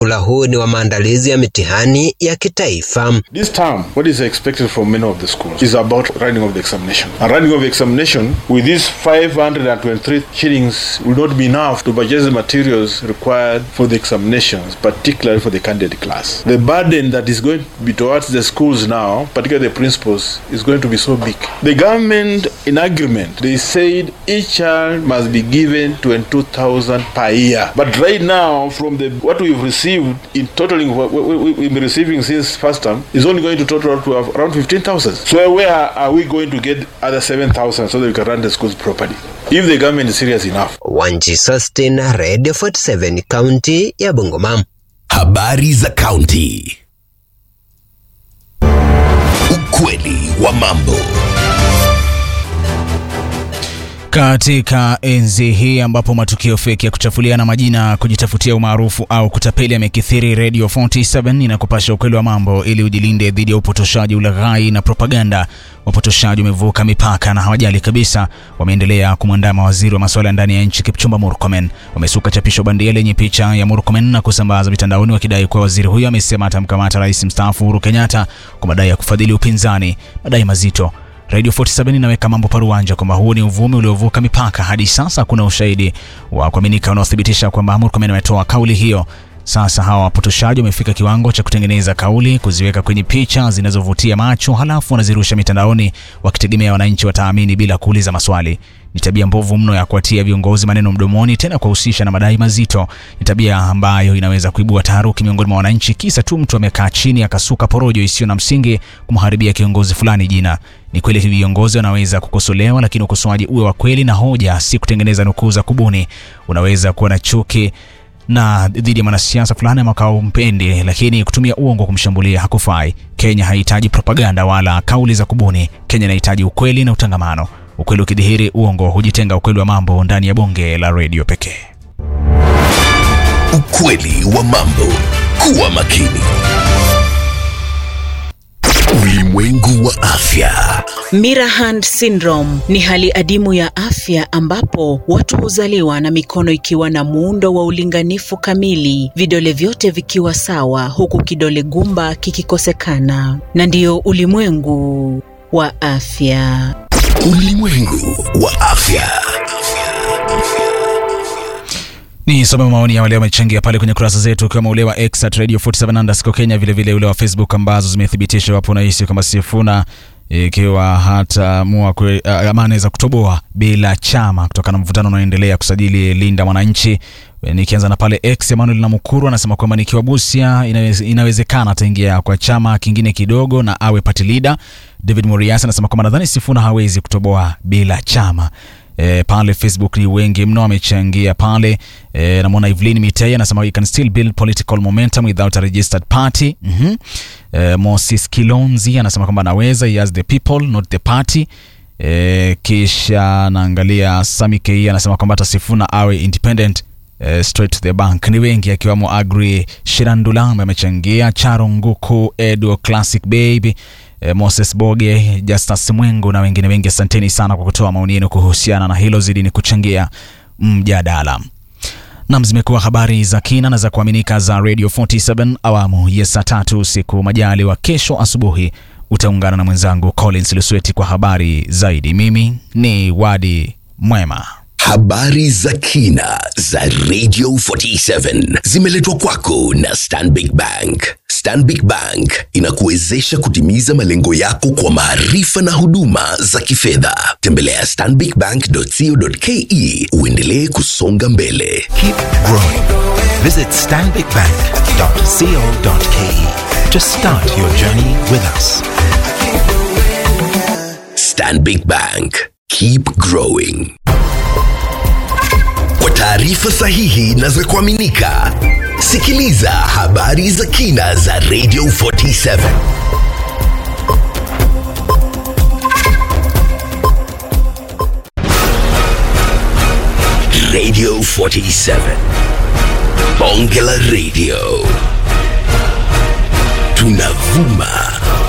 Muhula huu ni wa maandalizi ya mitihani ya kitaifa. This term, what is expected from many of the schools is about running of the examination. And running of the examination with these 523 shillings will not be enough to purchase the materials required for the examinations, particularly for the candidate class. The burden that is going to be towards the schools now, particularly the principals, is going to be so big. The government, in agreement, they said each child must be given 22,000 per year. But right now, from the what we've received in totaling what we- we- we've been receiving since first term, is only going to total up to around 15,000. So where are we going to get other 7,000 so that we can run the schools properly? If the government is serious enough. Wanji Sustin, Radio 47, kaunti ya Bungoma. Habari za kaunti. Ukweli wa mambo. Katika enzi hii ambapo matukio feki ya kuchafuliana majina, kujitafutia umaarufu au kutapeli yamekithiri, Radio 47 inakupasha ukweli wa mambo ili ujilinde dhidi ya upotoshaji, ulaghai na propaganda. Wapotoshaji wamevuka mipaka na hawajali kabisa, wameendelea kumwandama waziri wa masuala ya ndani ya nchi Kipchumba Murkomen. Wamesuka chapisho bandia lenye picha ya Murkomen na kusambaza mitandaoni wakidai kuwa waziri huyo amesema atamkamata rais mstaafu Uhuru Kenyatta kwa madai ya kufadhili upinzani, madai mazito. Radio 47 inaweka mambo paruanja kwamba huu ni uvumi uliovuka mipaka. Hadi sasa kuna ushahidi wa kuaminika unaothibitisha kwamba Murkomen ametoa kauli hiyo. Sasa hawa wapotoshaji wamefika kiwango cha kutengeneza kauli, kuziweka kwenye picha zinazovutia macho, halafu wanazirusha mitandaoni wakitegemea wananchi wataamini bila kuuliza maswali. Ni tabia mbovu mno ya kuwatia viongozi maneno mdomoni, tena kuwahusisha na madai mazito. Ni tabia ambayo inaweza kuibua taharuki miongoni mwa wananchi, kisa tu mtu amekaa chini akasuka porojo isiyo na msingi kumharibia kiongozi fulani jina. Ni kweli hivi viongozi wanaweza kukosolewa, lakini ukosoaji uwe wa kweli na hoja, si kutengeneza nukuu za kubuni. Unaweza kuwa na chuki na dhidi ya mwanasiasa fulani ama kaumpendi, lakini kutumia uongo kumshambulia hakufai. Kenya haihitaji propaganda wala kauli za kubuni. Kenya inahitaji ukweli na utangamano. Ukweli ukidhihiri, uongo hujitenga. Ukweli wa mambo ndani ya bonge la redio pekee. Ukweli wa mambo. Kuwa makini. Ulimwengu wa afya. Mirahan syndrome ni hali adimu ya afya ambapo watu huzaliwa na mikono ikiwa na muundo wa ulinganifu kamili, vidole vyote vikiwa sawa, huku kidole gumba kikikosekana. Na ndiyo ulimwengu wa afya. Ulimwengu wa afya. Ni some maoni ya wale wamechangia pale kwenye kurasa zetu ukiwemo ule wa X at Radio 47 underscore Kenya, vile vile ule wa Facebook ambazo zimethibitisha wapo unahisi kwamba Sifuna ikiwa hataamua kwe- ah, ama anaweza kutoboa bila chama kutokana na mvutano unaoendelea kusajili Linda Mwananchi. E, Nikianza na pale X, Emmanuel Namukuru anasema kwamba nikiwa Busia inaweze, inawezekana ataingia kwa chama kingine kidogo na awe party leader. David Murias anasema kwamba nadhani Sifuna hawezi kutoboa bila chama. E, pale Facebook ni wengi mno wamechangia pale. E, namwona Evelyn Mitei anasema we can still build political momentum without a registered party. mm e, Moses Kilonzi anasema kwamba anaweza, he has the people not the party. E, kisha naangalia Sami Kei anasema kwamba hata Sifuna awe independent eh, straight to the bank. Ni wengi akiwamo Agri Shirandula ambaye amechangia, Charo Nguku, Edo Classic Baby eh, Moses Boge, Justus Mwengu na wengine wengi. Asanteni sana kwa kutoa maoni yenu kuhusiana na hilo, zidi ni kuchangia mjadala. Nam, zimekuwa habari za kina na za kuaminika za Radio 47 awamu ya saa tatu usiku. Majali wa kesho asubuhi utaungana na mwenzangu Collins Lusweti kwa habari zaidi. Mimi ni Wadi Mwema. Habari za kina za Radio 47 zimeletwa kwako na Stanbic Bank. Stanbic Bank inakuwezesha kutimiza malengo yako kwa maarifa na huduma za kifedha. Tembelea stanbicbank.co.ke uendelee kusonga mbele. Keep growing. Visit stanbicbank.co.ke to start your journey with us. Stanbic Bank. Keep growing. Kwa taarifa sahihi na za kuaminika, sikiliza habari za kina za Radio 47. Radio 47. Bonge la Radio. Tunavuma